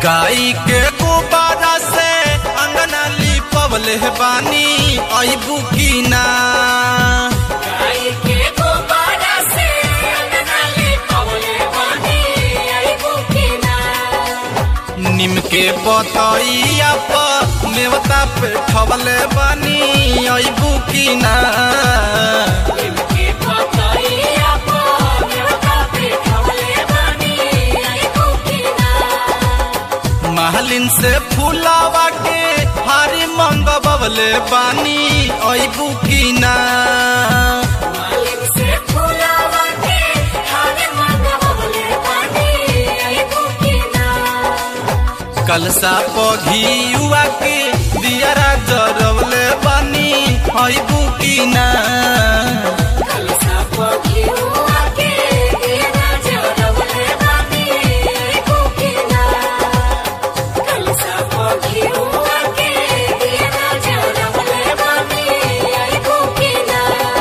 गाई के गुब्बारा से अंगना लिपवले बानी अबू की ना गाय के गोबारा से अंगना लिपवले बानी अइबू की ना निम के बतैया पर नेवता पे ठवले बानी अबू की ना इनके पतैया पर देवता बिठवले बानी अइबू की ना महलिन से फूलावा के हारी मंगवले बानी अबू की ना मालिक से फूलावा के हारे मंगवले बानी अइबू की ना कलसा पघियुआ के दियारा जरवले बानी अबू की ना कलसा पखियुआ के दिया जरवले बानी अइबू की ना कलसा पखियुआ के दिया जरवले बानी अइबू की ना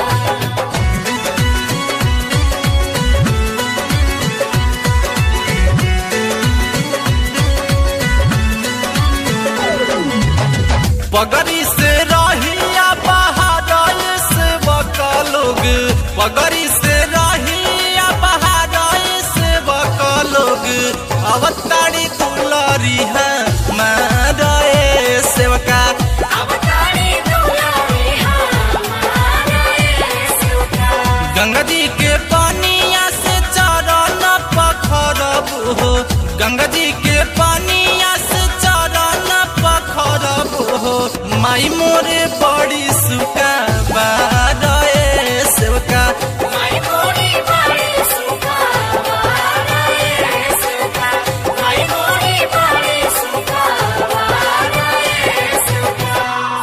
पगड़ी से रहिया बहार से बकलोग पगड़ी से रहिया बहार से बकलोग अवतारी दुलरी है मारे सेवका अवतारी दुलारी हमारा सेवका गंगा जी के पानिया से चरण पखरब हो गंगा जी के पानिया से चरण पखरब हो माई मोरे बड़ी सुका बारे सेवका माई मोरी बड़ी सुखा वारा सेवका माई मोरी बड़ी सुखा वारा सेवका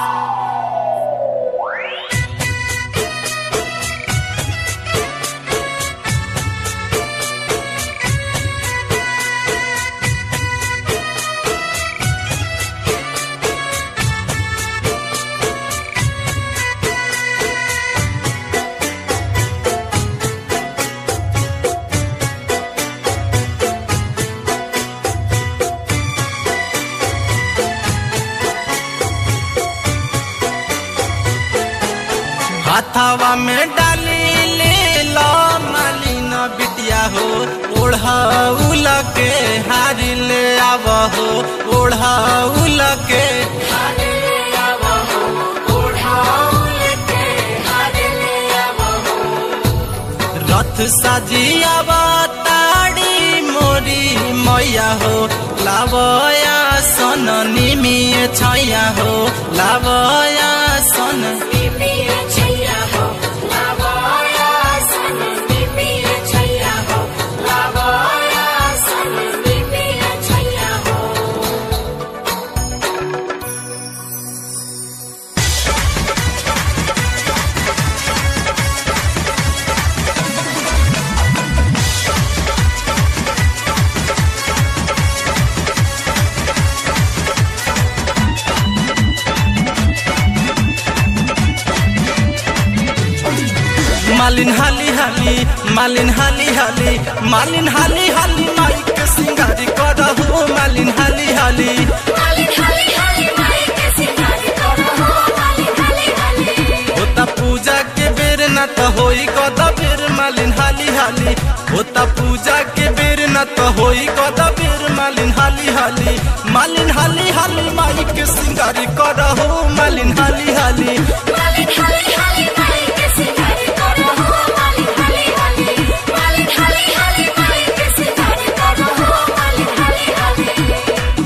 हाथावा में डाली ले लो मालिन बिटिया हो ओढ़ाउल के हारी ले आव हो ओढ़ाउल के हारे ले आवो ओढ़ाउल के हारे ले आवो रथ सजियावा ताड़ी मोरी मैया हो लावया सन निमिय छैया हो लावया सन निमिया छैया हो लावाया सन निमिया छैया हो लावाया सन निमिया छैया हो मालिन हाली हाली मालिन हाली हाली मालिन हाली हाली माई के सिंगारी करहु मालिन हाली हाली हाली हाली हाली माई के सिंगारी करो हो हाली हाली हाली होता पूजा के बेर न त होई कद बेर मालिन हाली हाली होता पूजा के बेर न त होई कद बेर मालिन हाली हाली मालिन हाली हाली माई के सिंगारी करहु मालिन हाली हाली हाली हाली हाली माई के सिंगारी करो हो हाली हाली हाली हाली हाली हाली माई के सिंगारी करो हो हाली हाली हाली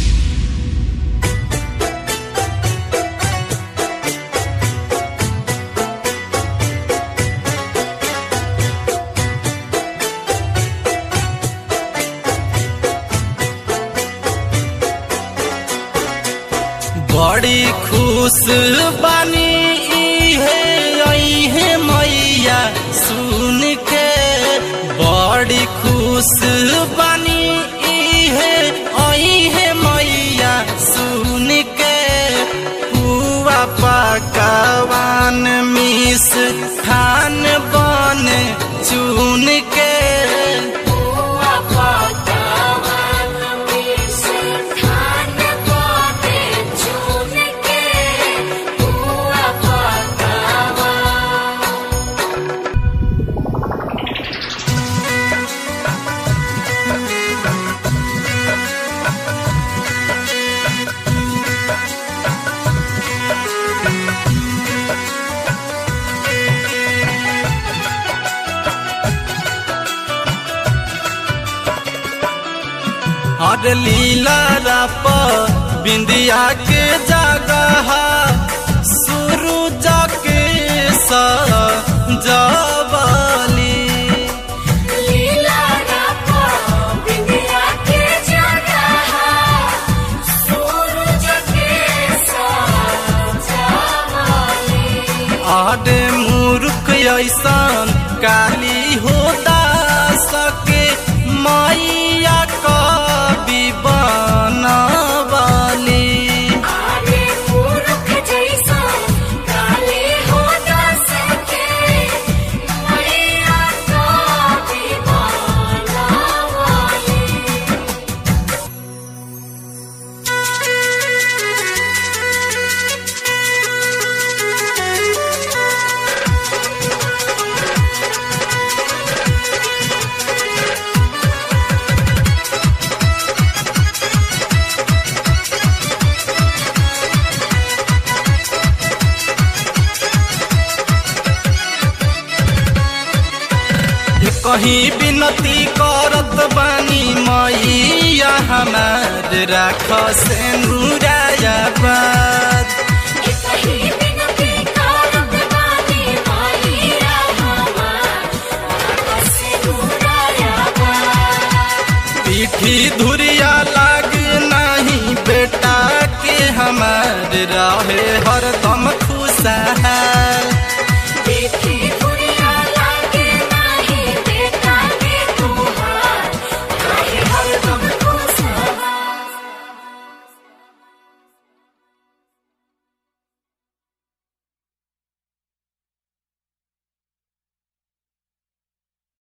बड़ी खुश बानी इहे अइहे मैया सुन के बड़ी खुश बानी इहे अइहे मैया सुन के पुआ पकवान मिस खान बन चुन के हुआ पकावान मिस अरे लीला राप बिंदिया के जगह शुरू जाके सजवली लीला रापा बिंदिया के जगह सूरज के सजावली आडे मूर्ख ऐसन काली हो सके मैया कवि बनवाली आगे मूर्ख जैसा काले हो सके मैया का दीवाना वाली कहीं विनती करत बानी मैया हमार राख से बात कहीं बिनती करत बानी मैया हमार आपस मुराया बा पीठी धुरिया लाग नहीं बेटा के हमार रहे हर